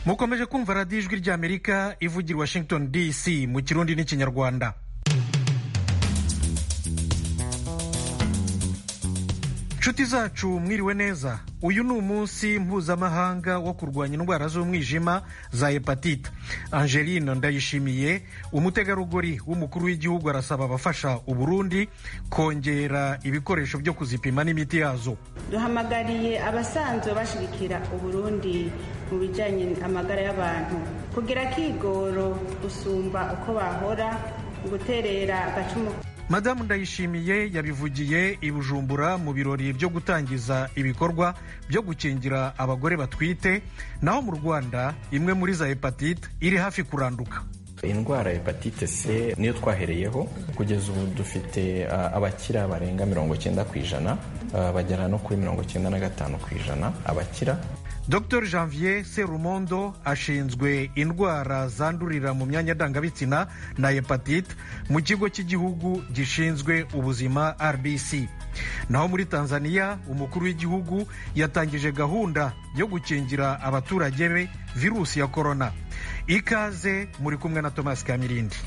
mukomeje kumva radiyo ijwi ry'amerika ivugira washington dc mu kirundi n'ikinyarwanda nshuti zacu mwiriwe neza uyu ni umunsi mpuzamahanga wo kurwanya indwara z'umwijima za hepatite angeline ndayishimiye umutegarugori w'umukuru w'igihugu arasaba abafasha uburundi kongera ibikoresho byo kuzipima n'imiti yazo duhamagariye abasanzwe bashigikira uburundi mu bijyanye amagara y'abantu kugira akigoro gusumba uko bahora guterera agacumu madamu ndayishimiye yabivugiye i bujumbura mu birori byo gutangiza ibikorwa byo gukingira abagore batwite naho mu rwanda imwe muri za hepatite iri hafi kuranduka indwara ya hepatite c niyo twahereyeho kugeza ubu dufite uh, abakira barenga mirongo cyenda ku ijana uh, bagera no kuri mirongo cyenda na gatanu ku ijana abakira dr janvier serumondo ashinzwe indwara zandurira mu myanya ndangabitsina na hepatite mu kigo cy'igihugu gishinzwe ubuzima rbc naho muri tanzania umukuru w'igihugu yatangije gahunda yo gukingira abaturage be virusi ya korona ikaze muri kumwe na thomas kamirindi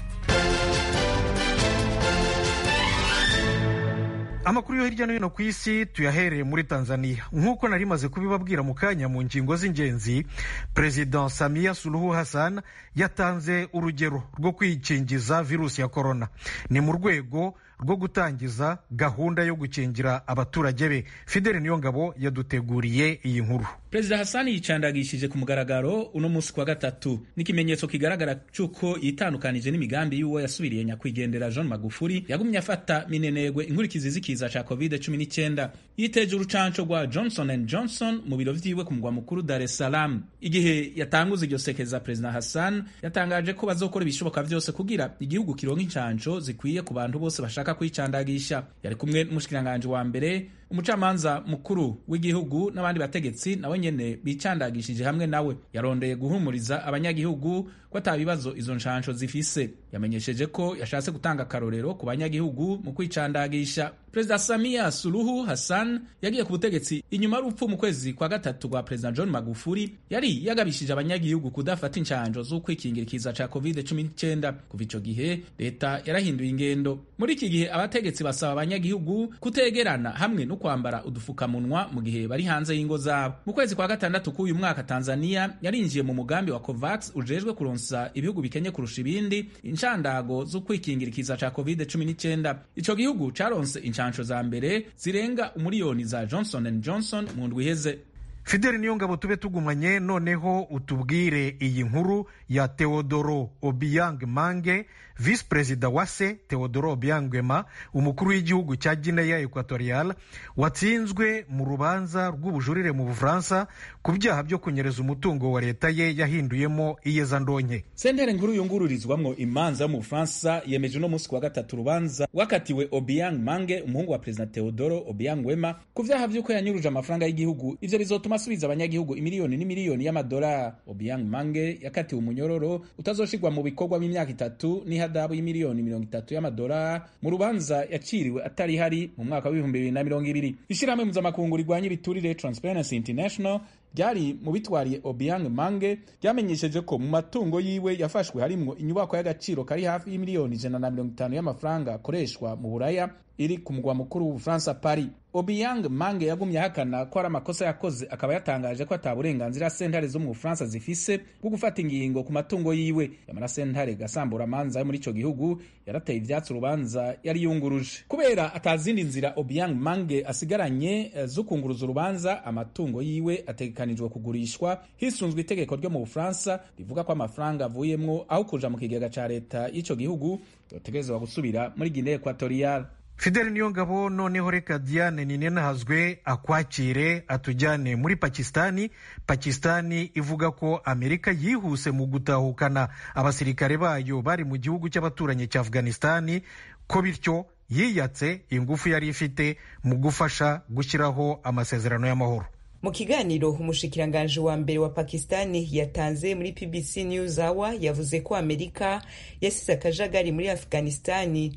amakuru yo hirya no hino ku isi tuyahereye muri tanzania nk'uko nari maze kubibabwira mu kanya mu ngingo z'ingenzi perezida samiya suluhu hassan yatanze urugero rwo kwikingiza virusi ya korona ni mu rwego rwo gutangiza gahunda yo gukingira abaturage be fideli niyongabo yaduteguriye iyi nkuru perezida hasani yicandagishije ku mugaragaro uno munsi kwa gatatu n'ikimenyetso kigaragara cy'uko yitandukanije n'imigambi y'uwo yasubiriye nyakwigendera john magufuri yagumye afata minenegwe inkurikizi z'ikiza ca covid 19 yiteje urucanco rwa johnson and johnson mu biro vyiwe ku mugwa mukuru dar es salaam igihe yatanguza iryo sekeza perezida hassan yatangaje ko bazokora ibishoboka vyose kugira igihugu kironka incanco zikwiye ku bantu bose bashaka kwicandagisha yari kumwe n'umushikiranganji wa mbere umucamanza mukuru w'igihugu n'abandi bategetsi nawe nyene bicandagishije hamwe nawe yarondeye guhumuriza abanyagihugu ko ata bibazo izo nshansho zifise yamenyesheje ko yashatse gutanga akarorero ku banyagihugu mu kwicandagisha perezida samiya suluhu hassan yagiye ku butegetsi inyuma y'urupfu mu kwezi kwa gatatu rwa perezida john magufuri yari yagabishije abanyagihugu kudafata inshanjo z'ukwikingira ikiza ca covid 19 kuva ico gihe leta yarahinduye ingendo muri iki gihe abategetsi basaba abanyagihugu kutegerana hamwe no kwambara udufukamunwa mu gihe bari hanze y'ingo zabo mu kwezi kwa gatandatu k'uyu mwaka tanzania yarinjiye mu mugambi wa covax ujejwe kuronsa ibihugu bikenye kurusha ibindi inshandago zo kwikingira ikiza ca covid 19 ico gihugu caronse inshansho za mbere zirenga umuriyoni za johnson and johnson mu ndwi iheze fideli niyo ngabo tube tugumanye noneho utubwire iyi nkuru ya teodoro obiang mange visi perezida wa se teodoro obiangwema umukuru w'igihugu cya gineya equatorial watsinzwe mu rubanza rw'ubujurire mu bufaransa ku byaha byo kunyereza umutungo wa leta ye yahinduyemo iyezandonke sentere nkuru yungururizwamwo imanza yo mu bufaransa yemeje uno munsi kuwa gatatu urubanza wakatiwe obiang mange umuhungu wa perezida teodoro obiang wema ku vyaha vy'uko yanyuruje amafaranga y'igihugu ivyo bizotuma asubiza abanyagihugu imiliyoni n'imiliyoni y'amadolari obiang mange yakatiwe umunyororo utazoshirwa mu bikorwa b'imyaka itatu n'ihadabu y'imiliyoni mirongo itatu y'amadolari mu rubanza yaciriwe atari hari mu mwaka w'ibihumbi bibiri na mirongo ibiri ishirahamwe mpuzamakungu rigwanya ibiturire transparency international ryari mu bitwariye obiang mange ryamenyesheje ko mu matungo yiwe yafashwe harimwo inyubako y'agaciro kari hafi y'imiliyoni ijana na mirongo itanu y'amafaranga akoreshwa mu buraya iri ku mugwa mukuru w'ubufaransa paris obiang mange yagumye ahakana ko ari amakosa yakoze akaba yatangaje ko ata burenganzira sentare zo mu bufaransa zifise bwo gufata ingingo ku matungo yiwe yamara sentare gasambura amanza yo muri ico gihugu yarateye ivyatsi urubanza yari yunguruje kubera atazindi nzira obiang mange asigaranye zo kunguruza urubanza amatungo yiwe ategekanijwe kugurishwa hisunzwe itegeko ryo mu bufaransa rivuga ko amafaranga avuyemwo aho kuja mu kigega ca leta y'ico gihugu yotegerezwa gusubira muri guinee equatorial fideli niyo ngabo noneho reka diane ninenahazwe akwakire atujyane muri pakistani pakistani ivuga ko amerika yihuse mu gutahukana abasirikare bayo bari mu gihugu cy'abaturanyi cya afghanistani ko bityo yiyatse ingufu yari ifite mu gufasha gushyiraho amasezerano y'amahoro mu kiganiro umushikiranganji wa mbere wa pakistani yatanze muri pbc news hour yavuze ko amerika yasize akajagari muri afghanistani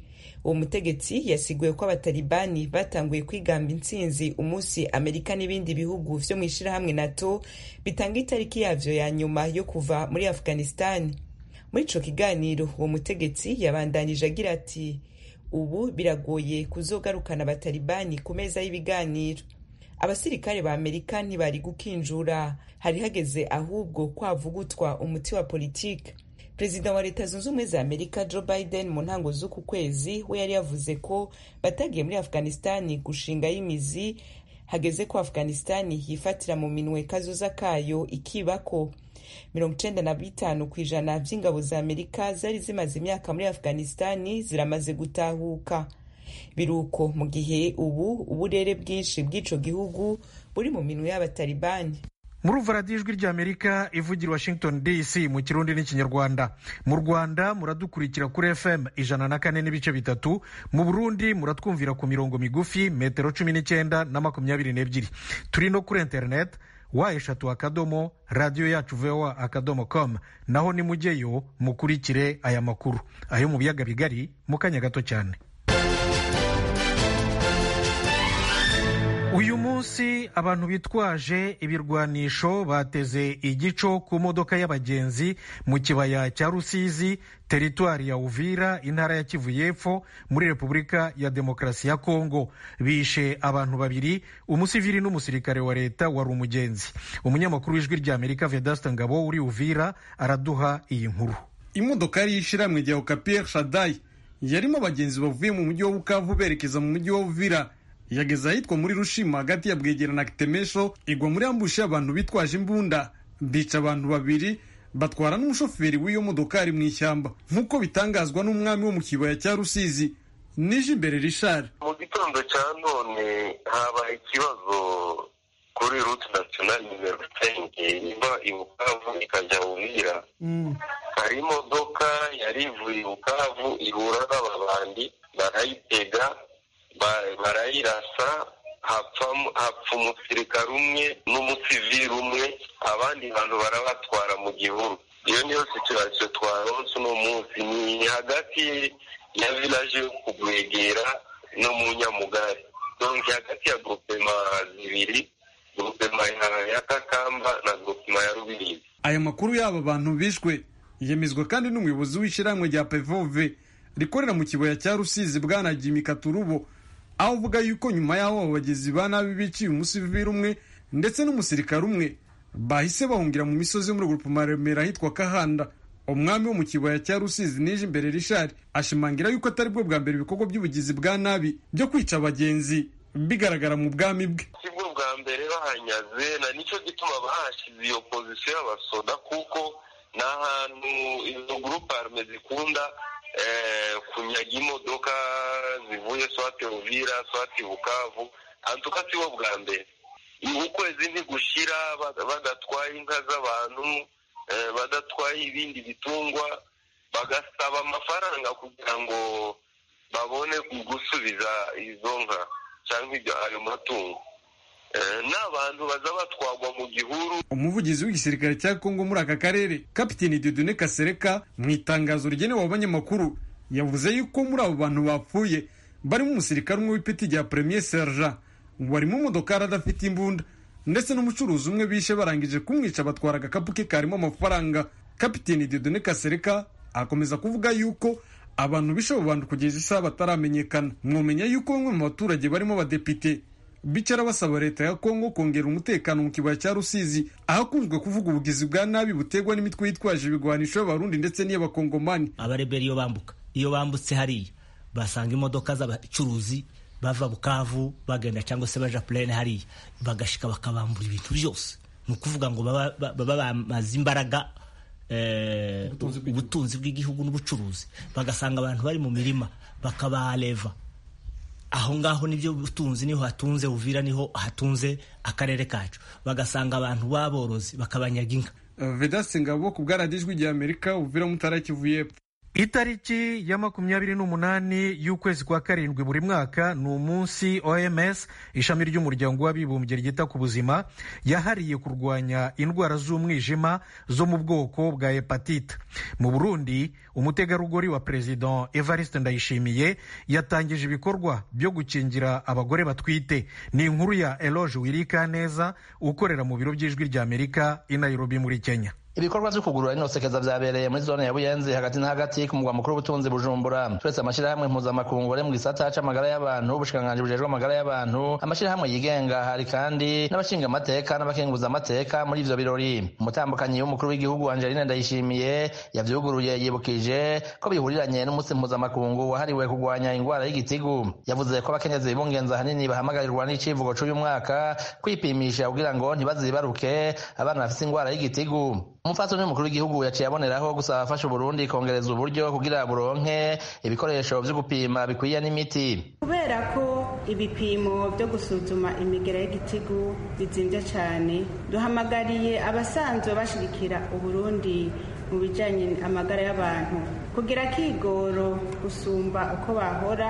uwo mutegetsi yasiguye ko abatalibani batanguye kwigamba intsinzi umunsi amerika n'ibindi bihugu vyo mu ishirahamwe nato bitanga itariki yavyo ya nyuma yo kuva muri afghanistan muri ico kiganiro uwo mutegetsi yabandanije agira ati ubu biragoye kuzogarukana abatalibani ku meza y'ibiganiro abasirikare ba amerika ntibari gukinjura hari hageze ahubwo kwavugutwa umuti wa politike perezida wa leta zunze ubumwe za amerika joe biden mu ntango z'uku kwezi we yari yavuze ko batagiye muri afghanistani gushingayo imizi hageze ko afghanistani yifatira mu minwe kazoza kayo ikibako mirongo icenda na bitanu ku ijana vy'ingabo za amerika zari zimaze imyaka muri afghanistani ziramaze gutahuka biruko mu gihe ubu uburere bwinshi bw'ico gihugu buri mu minwe y'abatalibani muri uvaradiyo ijwi ry'amerika ivugira washington dc mu kirundi n'ikinyarwanda mu rwanda muradukurikira kuri fm ijana na kane n'ibice bitatu mu burundi muratwumvira ku mirongo migufi metero cumi n'icyenda na makumyabiri n'ebyiri turi no kuri interineti wa eshatu akadomo radiyo yacu voa akadomo com naho nimujyeyo mukurikire aya makuru ayo mu biyaga bigari mu kanya gato cyane uyu munsi abantu bitwaje ibirwanisho bateze igico ku modoka y'abagenzi mu kibaya cya rusizi teritwari ya uvira intara ya kivu y'epfo muri repubulika ya demokarasi ya kongo bishe abantu babiri umusivili n'umusirikare wa leta wari umugenzi umunyamakuru w'ijwi ry'amerika vedasta ngabo uri uvira araduha iyi nkuru imodoka yari y'ishiramwe rya okapiyeri shadayi yarimo abagenzi bavuye mu mujyi wa bukavu berekeza mu mujyi wa uvira yageze ahitwa muri rushima hagati ya bwegera na kitemesho igwa muri ambushi y'abantu bitwaje imbunda bica abantu babiri batwara n'umushoferi w'iyo modokari mu ishyamba nk'uko bitangazwa n'umwami wo mu kibaya cya rusizi nije imbere rishari mu gitondo cya none habaye ikibazo kuri ruti nasiyonali nimero senke iva i bukavu ikajya uvira hari imodoka yari ivuye i bukavu ihura n'ababandi barayitega barayirasa hapfa umusirikare umwe n'umusivili umwe abandi bantu barabatwara mu gihuru iyo niyo situasiyo twaronse uno munsi ni hagati ya vilaje yo kugwegera no mu nyamugari donc hagati ya grupema zibiri grupema ya kakamba na grupema ya rubirizi aya makuru y'aba bantu bishwe yemezwa kandi n'umuyobozi w'ishyirahamwe rya pevove rikorera mu kibaya cya rusizi bwana jimi katurubo aho uvuga yuko nyuma y'aho abo bagizi ba nabi biciye umusivili umwe ndetse n'umusirikare umwe bahise bahungira mu misozi yo muri grupema remera ahitwa kahanda umwami wo mu kibaya cya rusizi nije imbere rishari ashimangira yuko atari bwo bwa mbere ibikorwa by'ubugizi bwa nabi byo kwica abagenzi bigaragara mu bwami bwe si bwo bwa mbere bahanyaze na nicyo gituma bahashyize iyo pozisiyo y'abasoda kuko ni ahantu izo gurupe arme zikunda kunyaga imodoka zivuye swati uvira swati bukavu antuka si bo bwa mbere ukwezi ntigushira badatwaye inka z'abantu badatwaye ibindi bitungwa bagasaba amafaranga kugira ngo babone gusubiza izo nka cyangwa ayo matungo n'abantu baza batwagwa mu gihuru umuvugizi w'igisirikare cya kongo muri aka karere kapiteni dodone kasereka mu itangazo rigenewe abanyamakuru yavuze yuko muri abo bantu bapfuye barimo umusirikare umwe w'ipeti rya premier sergent wari mu modokari adafite imbunda ndetse n'umucuruzi umwe bishe barangije kumwica batwara agakapu ke karimo amafaranga kapiteni dodone kasereka akomeza kuvuga yuko abantu bishe abo bantu kugeza isaha bataramenyekana mwomenya yuko bamwe mu baturage barimo abadepite bicara basaba leta ya kongo kongera umutekano mu kibaya cya rusizi ahakunzwe kuvuga ubugizi bwa nabi butegwa n'imitwe yitwaje ibigwanisho y'abarundi ndetse n'iy'abakongomani abarebera iyo bambuka iyo bambutse hariya basanga imodoka z'abacuruzi bava bukavu bagenda cyangwa se baja purene hariya bagashika bakabambura ibintu byose ni ukuvuga ngo baba bamaze imbaraga ubutunzi bw'igihugu n'ubucuruzi bagasanga abantu bari mu mirima bakabareva aho ngaho nibyo butunzi niho hatunze uvira niho hatunze akarere kacu bagasanga abantu b'aborozi bakabanyaga inka vedasi ngabo ku bwaradijwi rya amerika uvira mutara kivu y'epfo itariki ya makumyabiri n'umunani y'ukwezi kwa karindwi buri mwaka ni umunsi oms ishami ry'umuryango w'abibumbye ryita ku buzima yahariye kurwanya indwara z'umwijima zo mu bwoko bwa hepatite mu burundi umutegarugori wa perezida evariste ndayishimiye yatangije ibikorwa byo gukingira abagore batwite ni inkuru ya eloge wirikaneza ukorera mu biro by'ijwi ry'amerika i nairobi muri kenya ibikorwa vyo kugurura inosekeza vyabereye muri zone ya buyenzi hagati na hagati ku mugwa mukuru w'ubutunzi bujumbura turetse amashirahamwe mpuzamakungu ari mu gisata c'amagara y'abantu ubushikiranganji bujejwe amagara y'abantu amashirahamwe yigenga hari kandi n'abashinga amateka n'abakenguza amateka muri ivyo birori umutambukanyi w'umukuru w'igihugu angeline ndayishimiye yavyuguruye yibukije ko bihuriranye n'umunsi mpuzamakungu wahariwe kurwanya ingwara y'igitigu yavuze ko abakenyezi bibungenza ahanini bahamagarirwa n'icivugo c'uyu mwaka kwipimisha kugira ngo ntibazibaruke abana bafise ingwara y'igitigu umupfasoni w'umukuru w'igihugu yaciye aboneraho gusaba abafasha uburundi kongereza uburyo kugira buronke ibikoresho vyo gupima bikwiye n'imiti kubera ko ibipimo byo gusuzuma imigera y'igitigu bizimvye cane duhamagariye abasanzwe bashigikira uburundi mu bijanye amagara y'abantu kugira kigoro gusumba uko bahora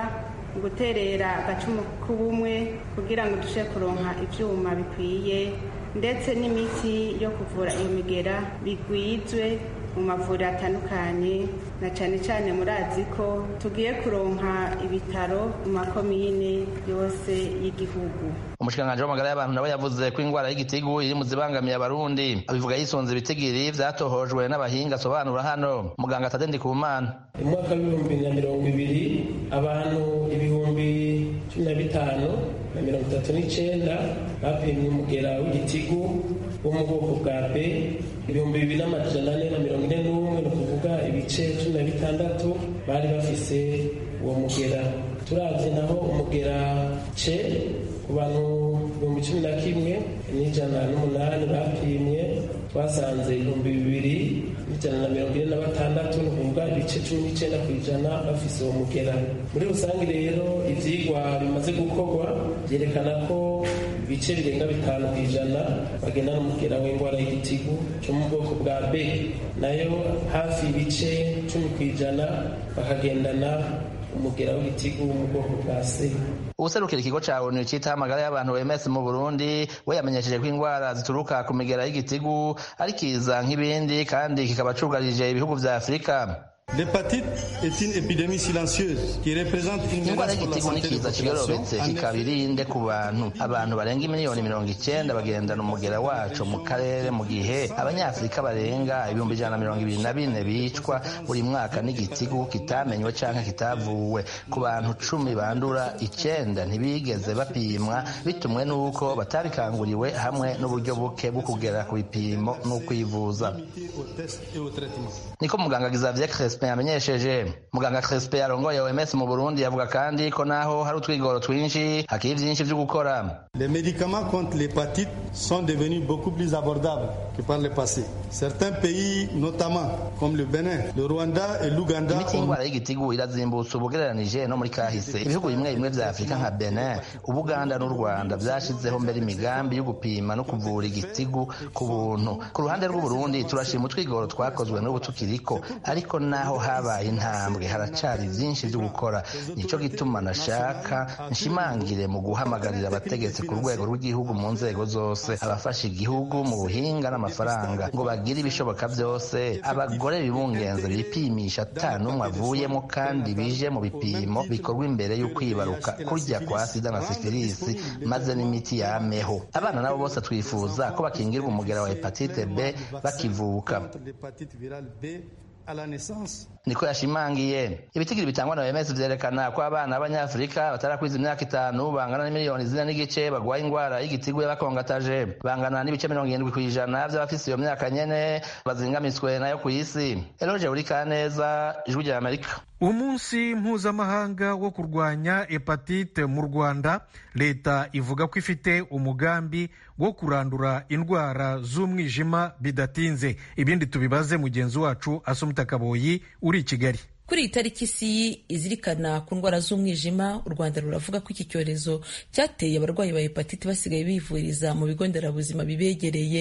guterera agacumu k'ubumwe kugira ngo dushe kuronka ivyuma bikwiye ndetse n'imiti yo kuvura iyo migera bigwizwe mu mavuriro atandukanye na cyane cyane murazi ko tugiye kuronka ibitaro mu makomine yose y'igihugu umushikiranganji w'amagara y'abantu nawe yavuze ko ingwara y'igitigu iri mu zibangamiye abarundi abivuga yisunze ibitigiri vyatohojwe n'abahinga asobanura hano muganga tade ndikumana mu mwaka w'ibihumbi na mirongo ibiri abantu ibihumbi cumi na bitanu na mirongo itatu n'icenda bapimye umugera w'igitigu wo mu bwoko bwa b ibihumbi bibiri n'amajana ane na mirongo ine n'umwe ni ukuvuga ibice cumi na bitandatu bari bafise uwo mugera turavye naho umugera c ku bantu ibihumbi cumi na kimwe n'ijana n'umunani bapimye twasanze ibihumbi bibiri n'ijana na mirongo ine na batandatu ni ukuvuga ibice cumi n'icenda ku ijana bafise uwo mugera muri rusange rero ivyigwa bimaze gukorwa vyerekana ko ibice birenga bitanu ku ijana bagenda n'umugera w'indwara y'igitigu cyo mu bwoko bwa b nayo hafi ibice cumi ku ijana bakagendana umugera w'igitigu mu bwoko bwa c uwuserukira ikigo ca onu citaho amagara y'abantu OMS mu Burundi we yamenyesheje ko ingwara zituruka ku migera y'igitigu ari kiza nk'ibindi kandi kikaba cugarije ibihugu vya Afurika L'hépatite est une épidémie silencieuse qui représente une ingwara menace pour la y'igitigu ni santé des kiza kiyorobetse populations. kikaba irinde ku bantu abantu barenga miliyoni mirongo icenda bagendana umugera waco mu karere mu gihe abanyafurika barenga ibihumbi ijana na mirongo ibiri na bine bicwa buri mwaka n'igitigu kitamenywe canke kitavuwe ku bantu cumi bandura icenda ntibigeze bapimwa bitumwe n'uko batabikanguriwe hamwe n'uburyo buke bwo kugera ku bipimo n'ukwivuza Au test et au traitement. niko muganga Xavier Crespin yamenyesheje muganga Crespin yarongoye OMS mu Burundi yavuga kandi ko naho hari utwigoro twinshi hakiri vyinshi vyo gukora Les médicaments contre l'hépatite sont devenus beaucoup plus abordables que par le passé. Certains pays, notamment comme le Bénin, le Rwanda et l'Ouganda, imiti ont y'indwara y'igitigu irazimbutse ubugereranije no muri kahise ibihugu bimwe bimwe vya afurika nka benin ubuganda n'u rwanda vyashizeho mbere imigambi yo gupima no kuvura igitigu ku buntu ku ruhande rw'uburundi turashima utwigoro twakozwe n'ubu tukiriko ariko naho habaye intambwe haracari vyinshi vyo gukora nico gituma nashaka nshimangire mu guhamagarira abategetsi ku rwego rw'igihugu mu nzego zose abafasha igihugu mu buhinga n'amafaranga ngo bagire ibishoboka vyose abagore bibungenze bipimisha ata n'umwe avuyemo kandi bije mu bipimo bikorwa imbere y'ukwibaruka kurya kwa sida na sifilisi maze n'imiti yameho abana nabo bose twifuza ko bakingirwa umugera wa hepatite b bakivuka contre l'hépatite virale B à la naissance. niko yashimangiye ibitigiri bitangwa na OMS vyerekana ko abana b'abanyafurika batarakwiza imyaka itanu bangana n'imiliyoni zine n'igice bagwaye ingwara y'igitigu y'abakongataje bangana n'ibice mirongo irindwi kw'ijana vy'abafise iyo myaka nyene bazingamitswe nayo kw'isi eloge burikaneza ijwi rya amerika umunsi mpuzamahanga wo kurwanya hepatite mu rwanda leta ivuga ko ifite umugambi wo kurandura indwara z'umwijima bidatinze ibindi tubibaze mugenzi wacu asumita kaboyi uri i kigali kuri iyi tariki isi izirikana ku ndwara z'umwijima u rwanda ruravuga ko iki cyorezo cyateye abarwayi ba hepatite basigaye bivuriza mu bigo nderabuzima bibegereye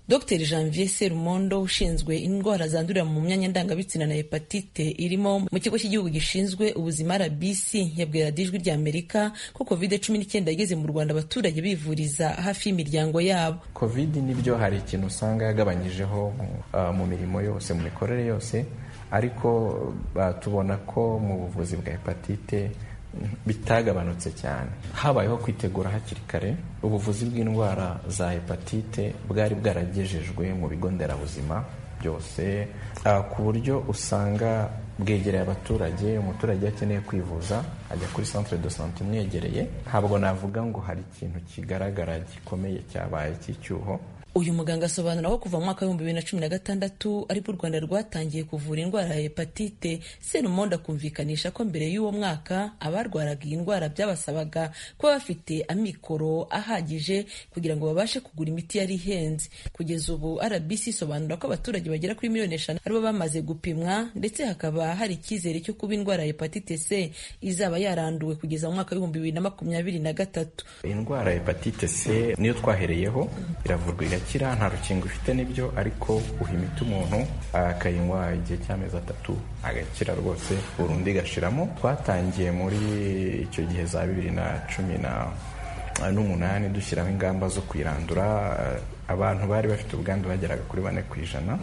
dr janvier serumondo ushinzwe indwara zandurira mu myanya ndangabitsina na hepatite irimo mu kigo cy'igihugu gishinzwe ubuzima rbc yabwira ijwi rya amerika ko covid cumi n'icyenda yageze mu rwanda abaturage bivuriza hafi y'imiryango yabo covid nibyo hari ikintu usanga yagabanyijeho uh, mu mirimo yose mu mikorere yose ariko uh, tubona ko mu buvuzi bwa hepatite bitagabanutse cyane habayeho kwitegura hakiri kare ubuvuzi bw'indwara za hepatite bwari bwaragejejwe mu bigo nderabuzima byose ku buryo usanga bwegereye abaturage umuturage akeneye kwivuza ajya kuri centre de sante imwegereye ntabwo navuga ngo hari ikintu kigaragara gikomeye cyabaye cy'icyuho uyu muganga asobanura ko kuva mu mwaka w'ibihumbi bibiri na cumi na gatandatu aribwo u rwanda rwatangiye kuvura indwara ya hepatite serumondo akumvikanisha ko mbere y'uwo mwaka abarwaraga iyi ndwara byabasabaga kuba bafite amikoro ahagije kugira ngo babashe kugura imiti yari ihenze kugeza ubu rbc isobanura ko abaturage bagera kuri miliyoni eshanu aribo bamaze gupimwa ndetse hakaba hari icyizere cyo kuba indwara ya hepatite c izaba yaranduwe kugeza mu mwaka w'ibihumbi bibiri na makumyabiri na gatatu indwara ya hepatite c niyo twahereyeho iravurwa igakira nta rukingo ifite n'ibyo ariko uha imiti umuntu akayinywa igihe cy'amezi atatu agakira rwose burundu igashiramo twatangiye muri icyo gihe za bibiri na cumi na n'umunani dushyiraho ingamba zo kuyirandura abantu bari bafite ubwandu bageraga kuri bane ku ijana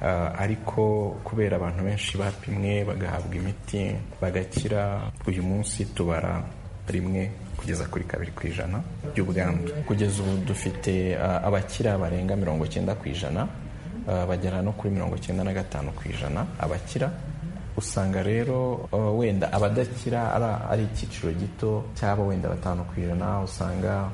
ariko kubera abantu benshi bapimwe bagahabwa imiti bagakira uyu munsi tubara rimwe kugeza kuri kabiri ku ijana by'ubwandu kugeza ubu dufite abakira barenga mirongo cyenda ku ijana bagera no kuri mirongo cyenda na gatanu ku ijana abakira usanga rero wenda abadakira ari icyiciro gito cyaba wenda batanu ku ijana usanga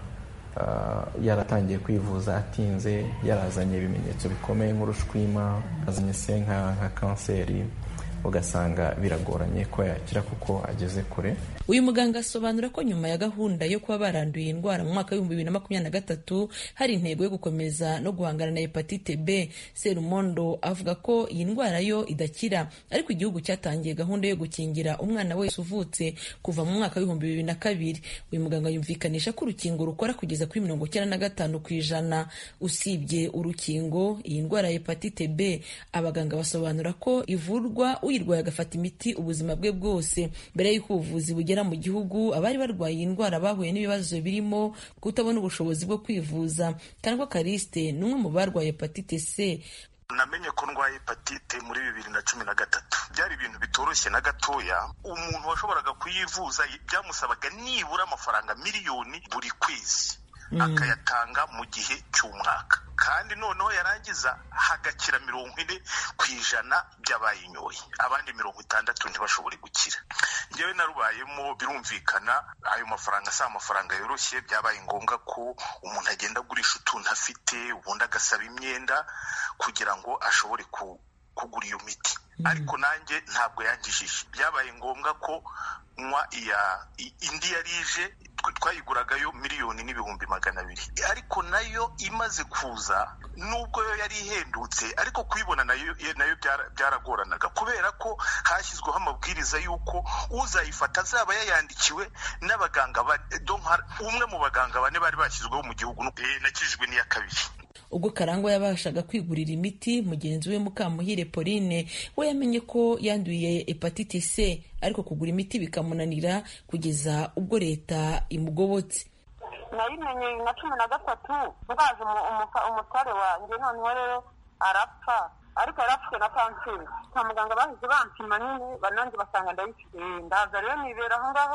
yaratangiye kwivuza atinze yarazanye ibimenyetso bikomeye nk'urushwima azanye se nka kanseri ugasanga biragoranye ko yakira kuko ageze kure uyu muganga asobanura ko nyuma ya gahunda yo kuba baranduye indwara mu mwaka w'ibihumbi bibiri na makumyabiri na gatatu hari intego yo gukomeza no guhangana na hepatite b serumondo avuga ko iyi ndwara yo idakira ariko igihugu cyatangiye gahunda yo gukingira umwana wese uvutse kuva mu mwaka w'ibihumbi bibiri na kabiri uyu muganga yumvikanisha ko urukingo rukora kugeza kuri mirongo icyenda na gatanu ku ijana usibye urukingo iyi ndwara ya hepatite b abaganga basobanura ko ivurwa uyirwaye agafata imiti ubuzima bwe bwose mbere y'uko ubuvuzi bugera mu gihugu abari barwaye iyi ndwara bahuye n'ibibazo birimo kutabona ubushobozi bwo kwivuza kandwa kariste ni umwe mu barwaye hepatite c namenye ko ndwaye hepatite muri bibiri na cumi na gatatu byari ibintu bitoroshye na gatoya umuntu washoboraga kuyivuza byamusabaga nibura amafaranga miliyoni buri kwezi akayatanga mu gihe cy'umwaka kandi noneho yarangiza hagakira mirongo ine ku ijana by'abayinyoye abandi mirongo itandatu ntibashobore gukira ngewe narubayemo birumvikana ayo mafaranga si amafaranga yoroshye byabaye ngombwa ko umuntu agenda agurisha utuntu afite ubundi agasaba imyenda kugira ngo ashobore kugura iyo miti ariko nanjye ntabwo yangishije byabaye ngombwa ko nywa iya indi yari ije twayiguragayo miliyoni n'ibihumbi magana abiri ariko nayo imaze kuza nubwo yo yari ihendutse ariko kuyibona nayo nayo byaragoranaga kubera ko hashyizweho amabwiriza y'uko uzayifata azaba yayandikiwe n'abaganga umwe mu baganga bane bari bashyizweho mu gihugu nakijijwe n'iya kabiri ubwo karangwa yabashaga kwigurira imiti mugenzi we mukamuhire pauline we yamenye ko yanduye hepatite c ariko kugura imiti bikamunanira kugeza ubwo leta imugobotse nayimenye bibiri na cumi na gatatu ndazi umutware wanjye noneho rero arapfa ariko yarapfuye na kanseri kwa muganga bahise bampima nyine banange basanga ndayifite ndaza rero nibera aho ngaho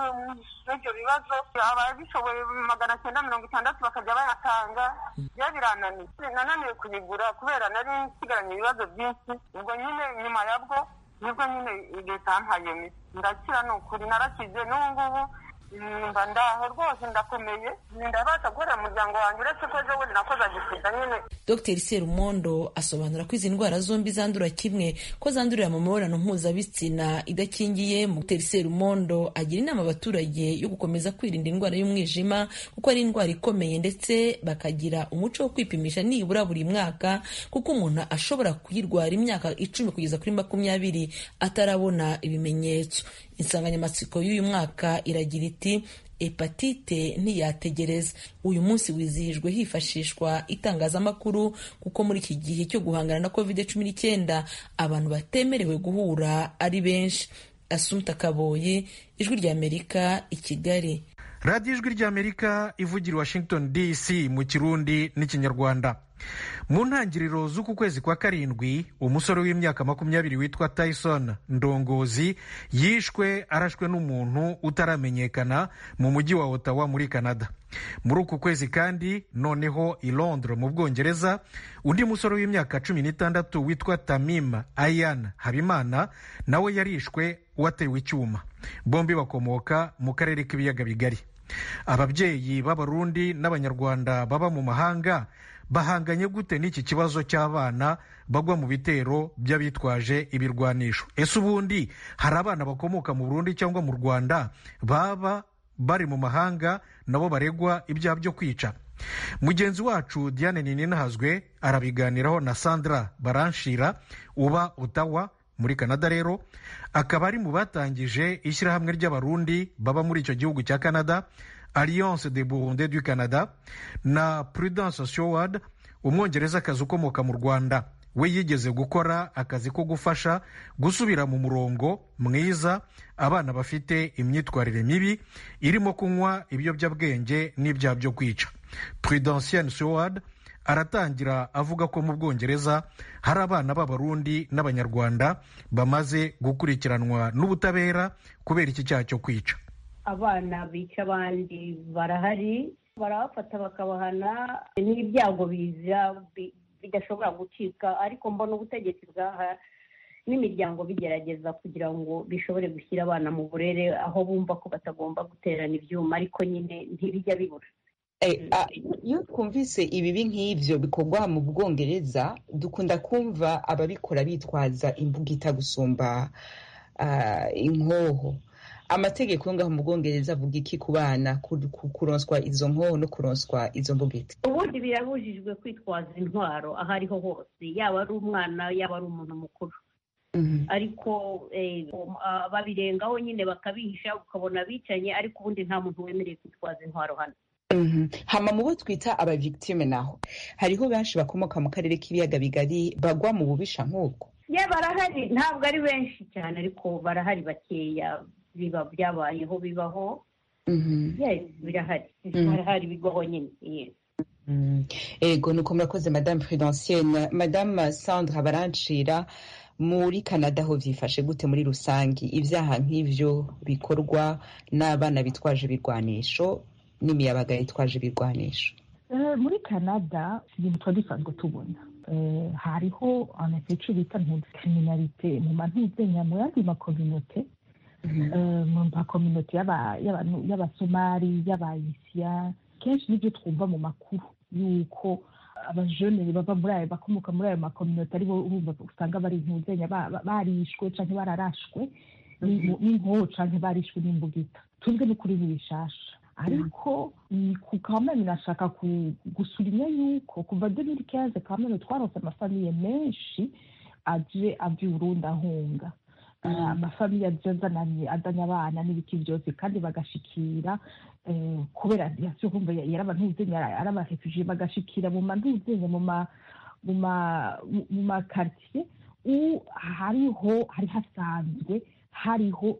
muri ibyo bibazo ababishoboye magana cyenda mirongo itandatu bakajya bayatanga byo birananiye nananiwe kuyigura kubera nari nsigaranye ibibazo byinshi ubwo nyine nyuma yabwo nibwo nyine leta yampaye iyo miti ndakira ni ukuri narakize n'ubu ngubu mba ndaho rwose ndakomeye ndabasha gukorera umuryango wanjye uretse ko ejo bundi nakoze agisida nyine dr serumondo asobanura ko izi ndwara zombi zandura kimwe ko zandurira mu mibonano mpuzabitsina idakingiye dr serumondo agira inama abaturage yo gukomeza kwirinda indwara y'umwijima kuko ari indwara ikomeye ndetse bakagira umuco wo kwipimisha nibura buri mwaka kuko umuntu ashobora kuyirwara imyaka icumi kugeza kuri makumyabiri atarabona ibimenyetso insanganyamatsiko y'uyu mwaka iragira iti hepatite ntiyategereza uyu munsi wizihijwe hifashishwa itangazamakuru kuko muri iki gihe cyo guhangana na covid cumi n'icyenda abantu batemerewe guhura ari benshi asumta kaboye ijwi ry'amerika i kigali radiyo ijwi ry'amerika ivugira i washington dc mu kirundi n'ikinyarwanda mu ntangiriro z'uku kwezi kwa karindwi umusore w'imyaka makumyabiri witwa tyson ndongozi yishwe arashwe n'umuntu utaramenyekana mu mujyi wa ottawa muri canada muri uku kwezi kandi noneho i londres mu bwongereza undi musore w'imyaka cumi n'itandatu witwa tamim ayan habimana nawe yarishwe watewe icyuma bombi bakomoka mu karere k'ibiyaga bigari ababyeyi b'abarundi n'abanyarwanda baba mu mahanga bahanganye gute n'iki kibazo cy'abana bagwa mu bitero by'abitwaje ibirwanisho ese ubundi hari abana bakomoka mu burundi cyangwa mu rwanda baba bari mu mahanga nabo baregwa ibyaha byo kwica mugenzi wacu diane nininahazwe arabiganiraho na sandra baranshira uba utawa muri canada rero akaba ari mu batangije ishyirahamwe ry'abarundi baba muri icyo gihugu cya canada alliance de burundi du canada na prudence showard umwongerezakazi ukomoka mu rwanda we yigeze gukora akazi ko gufasha gusubira mu murongo mwiza abana bafite imyitwarire mibi irimo kunywa ibiyobyabwenge n'ibyaha byo kwica prudentienne showard aratangira avuga ko mu bwongereza hari abana b'abarundi n'abanyarwanda bamaze gukurikiranwa n'ubutabera kubera iki cyaha cyo kwica abana bica abandi barahari barabafata bakabahana n'ibyago biza bidashobora gucika ariko mbona ubutegetsi bwaha n'imiryango bigerageza kugira ngo bishobore gushyira abana mu burere aho bumva ko batagomba guterana ibyuma ariko nyine ntibijya bibura iyo twumvise ibibi nk'ibyo bikorwa mu bwongereza dukunda kumva ababikora bitwaza imbugita gusumba inkoho amategeko yo ngaho mu bwongereza avuga iki ku bana kuronswa izo nkoho no kuronswa izo mbugita ubundi birabujijwe kwitwaza intwaro aho ariho hose yaba ari umwana yaba ari umuntu mukuru ariko babirengaho nyine bakabihisha ukabona bicanye ariko ubundi nta muntu wemerewe kwitwaza intwaro hano hama mu bo twita abavictime naho hariho benshi bakomoka mu karere k'ibiyaga bigari bagwa mu bubisha nk'ubwo ye barahari ntabwo ari benshi cyane ariko barahari bakeya biba byabayeho bibaho birahari birahari bibaho nyine ego nuko murakoze madame prudentienne madame sandra barancira muri canada ho byifashe gute muri rusange ibyaha nk'ibyo bikorwa n'abana bitwaje ibirwanisho n'imiyabaga yitwaje ibirwanisho muri canada ibintu tuba dusanzwe tubona hariho icyo bita kriminalite mu mantuzenya mu yandi makominote mu makominote y'abasomali y'abayisiya kenshi nibyo twumva mu makuru yuko abajene bava muri ayo bakomoka muri ayo makominote aribo urumva usanga bari ntuzenya barishwe cyangwa bararashwe n'inkoho cyangwa barishwe n'imbugita tuzwe n'ukuri n'ibishasha ariko ku kamena nashaka gusulinya yuko kuva demiri kenze kamena twarose amafamiye menshi aje ava i burundi ahunga amafamiye azananye azanye abana n'ibiti byose kandi bagashikira kubera yasiyo kumva yari abantu ari abarefugee bagashikira mu mantuzenye mu ma mu ma mu makartier hariho hari hasanzwe hariho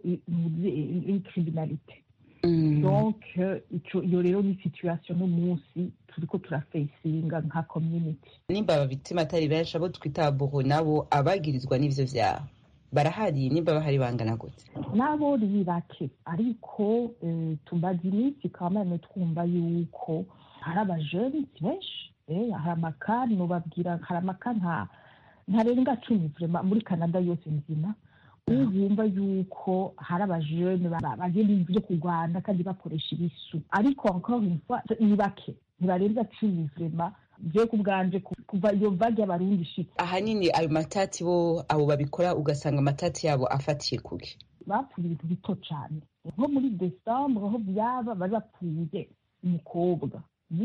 criminalite donc iyo rero ni situation n'umunsi turiko turafesinga nka community nimba ababitima atari benshi abo twita buho nabo abagirizwa n'ivyo vyaha barahari nimba bahari bangana gute nabo ni bake ariko tumaze iminsi kamene twumva yuko hari abajeni benshi hari amakani nubabwira hari amaka ntarenga cumi vrema muri canada yose nzima wumva yuko hari abajene bagenda ibintu byo kurwana kandi bakoresha ibisu ariko encore une fois ni bake ntibarenza cumi vrema je ku bwanje kuva iyo vague y'abarundi ishitse ahanini ayo matati bo abo babikora ugasanga amatati yabo afatiye kuki bapfuye ibintu bito cane nko muri desambre aho byaba bari bapfuye umukobwa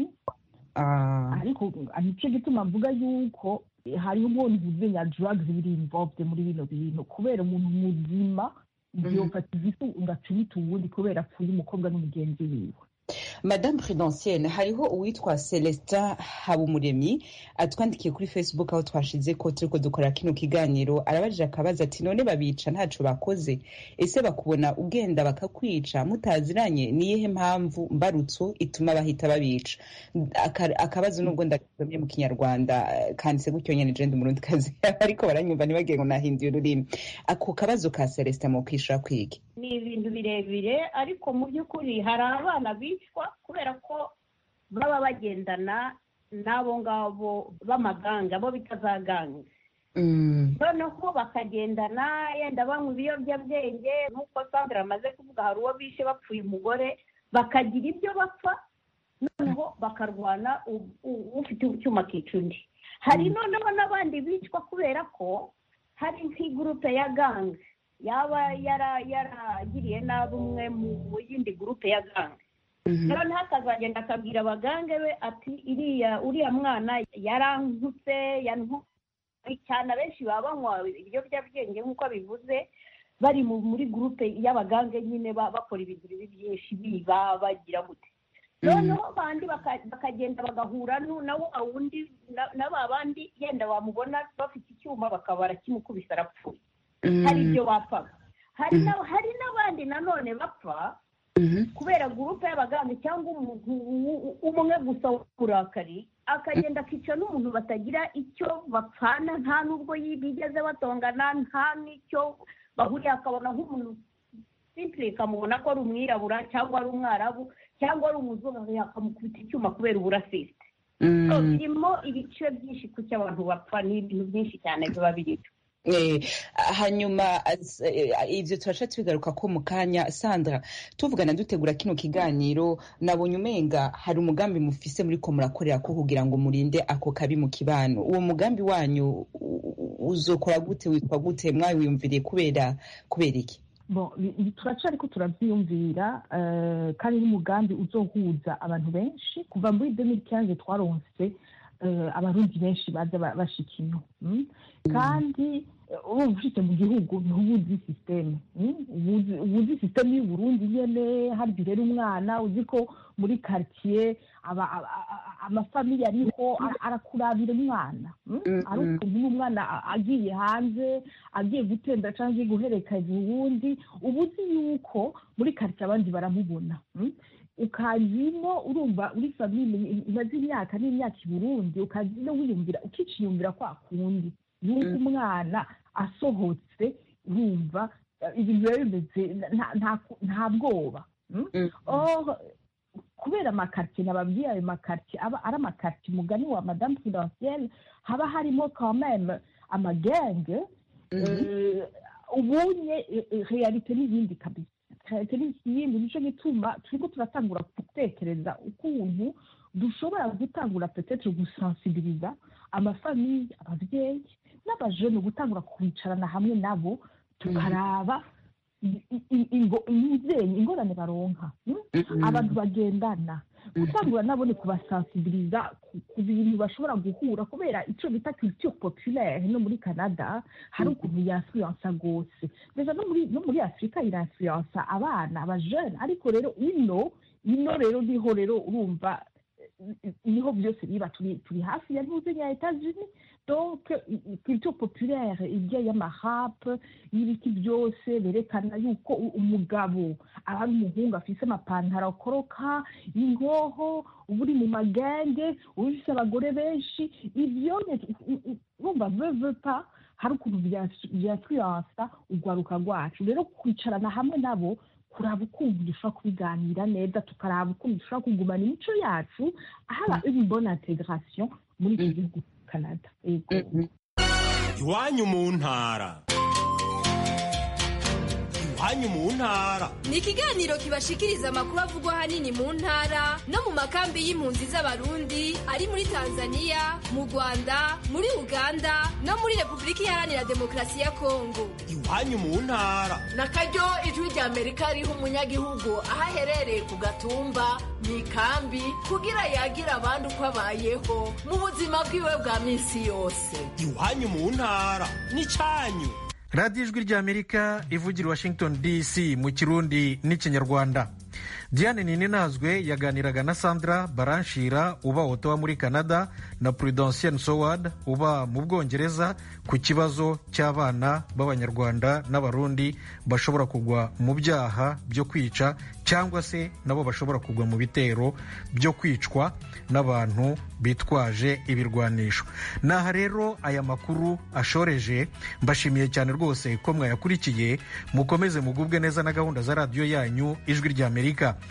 ariko nicyo gituma mvuga yuko hariho ubwo ntuzenya drugs biri involved muri bino bintu kubera umuntu muzima byofata igifu ugaca ubita uwundi kubera apfuye umukobwa n'umugenzi wiwe madame prudentienne hariho uwitwa celestin habumuremyi atwandikiye kuri facebook aho twashize ko turiko dukora kino kiganiro arabajije akabaza ati none babica ntaco bakoze ese bakubona ugenda bakakwica mutaziranye niyihe mpamvu mbarutso ituma bahita babica Aka- akabazo nubwo ndagasomye mu kinyarwanda eh, kanditse gutyo nyene je ndi umurundi kazi ariko baranyumva ntibagiye ngo nahinduye ururimi ako kabazo ka celestin mu kwishura kwigi ni ibintu birebire ariko mu by'ukuri hari abana bicwa kubera ko baba bagendana n'abo ngabo b'amaganga bo bita za gange noneho bakagendana yenda banywa ibiyobyabwenge nk'uko sandra amaze kuvuga hari uwo bishe bapfuye umugore bakagira ibyo bapfa noneho bakarwana u- u- ufite icyuma akica undi hari noneho n'abandi bicwa kubera ko hari nk'igurupe ya gange yaba yara- yaragiriye nabi umwe mu yindi gurupe ya gange noneho akazagenda akabwira abagange be ati iriya uriya mwana yarankutse yantwaye cyane abenshi baba banywa ibiyobyabwenge nk'uko bivuze bari mu- muri gurupe y'abagange nyine ba- bakora ibintu bibi byinshi biba bagira gute noneho bandi baka- bakagenda bagahura nu- na wa wundi na- na ba bandi yenda bamubona bafite icyuma bakaba barakimukubise arapfuye hari ibyo bapfaga hari na- hari n'abandi nanone bapfa kubera gurupe y'abaganga cyangwa umuntu u- umwe gusa w'uburakari akagenda akica n'umuntu batagira icyo bapfana nta n'ubwo yi- bigeze batongana nta n'icyo bahuriye akabona nk'umuntu simpure ikamubona ko ari umwirabura cyangwa ari umwarabu cyangwa ari umuzungu akamukubita icyuma kubera uburasisite So, birimo ibice byinshi ku cyo abantu bapfa ni ibintu byinshi cyane biba birimo Eh, hanyuma as- eh, ivyo turaca tubigaruka ko mu kanya sandra tuvugana dutegura kino kiganiro nabonye umenga hari umugambi mufise muriko murakorera ko kugira ngo murinde ako kabi mu kibano uwo mugambi wanyu u- u- uzokora gute witwa gute mwawiyumviriye kubera kubera iki Bon, bi- bi- turacariko turavyiyumvira eh, kandi n'umugambi uzohuza abantu benshi kuva muri 2015 twaronse eh, abarundi benshi baza ba- bashika ino mm? kandi eh, urumva ushitse mu gihugu niho uba uzi systeme mm? uba uzi- uba uzi systeme y'uburundi nyene harya urera umwana uzi ko muri quartier aba- aba- a- amafamiye ariho ara- arakurabira umwana mm? ari ukuntu n'umwana a- agiye hanze agiye gutenda cyangwa agiye guherekeza uwundi uba uzi yuko muri karitsiye abandi baramubona mm? ukazimo urumva uri famille imaze imyaka n'imyaka i burundi ukazino wiyumvira ukiciyumvira kwa kundi yuko umwana asohotse urumva eh, ibintu biba bimeze nta- nta- nta bwoba mm? Or, kubera amakartier nababwiye ayo makartier aba ari amakartier umugani wa madame prudentielle haba harimo quand même amagenge eh, ubunye eh, eh, realite n'iyindi kabisa realite n'iyindi nico gituma turiko turatangura gutekereza ukuntu dushobora gutangura petetre gusensibiliza amafamiye abavyeyi n'abajene gutangura kwicarana hamwe nabo tukaraba i- i- ingo- imvyeyi ingorane baronka mm? abantu bagendana gutangura nabo ni kubasensibiliza ku- ku bintu bashobora guhura kubera ico bita culture populaire no muri canada hari ukuntu yainfluensa gose deja no muri no muri afurika irainfluensa abana abajene ariko rero ino ino rero niho rero urumva eh, niho byose biba turi turi hafi ya ntuze ya etats-unis donc i- i- culture populaire irya y'amahap y'ibiti byose berekana yuko u- umugabo aba ari umuhungu afise amapantaro akoroka ingoho uba uri mu magenge uba ufise abagore benshi ibyo ne- u- u- urumva veve pa hari ukuntu byafluensa urwaruka rwacu rero kwicarana hamwe nabo kuraba ukuntu dushobora kubiganira neza tukaraba ukuntu dushobora kugumana imico yacu haba une bonne intégration muri iki gihugu canada yego iwanyu mu ntara iwanyu mu ntara ni ikiganiro kibashikiriza amakuru avugwa ahanini mu ntara no mu makambi y'impunzi z'abarundi ari muri tanzania mu rwanda muri uganda no muri repubulika iharanira demokarasi ya kongo iwanyu mu ntara na karyo ijwi rya amerika riha umunyagihugu aho aherereye ku gatumba mu ikambi kugira yagira abandi uko abayeho mu buzima bwiwe bwa minsi yose iwanyu mu ntara n'icyanyu radiyo ijwi ry'amerika ivugira washington dc mu kirundi n'ikinyarwanda diane ninazwe yaganiraga na sandra baranshira uba otawa muri canada na prudentienne soward uba mu bwongereza ku kibazo cy'abana b'abanyarwanda n'abarundi bashobora kugwa mu byaha byo kwica cyangwa se nabo bashobora kugwa mu bitero byo kwicwa n'abantu bitwaje ibirwanisho naha rero aya makuru ashoreje mbashimiye cyane rwose ko mwayakurikiye mukomeze mugubwe neza na gahunda za radiyo yanyu ijwi ry'amerika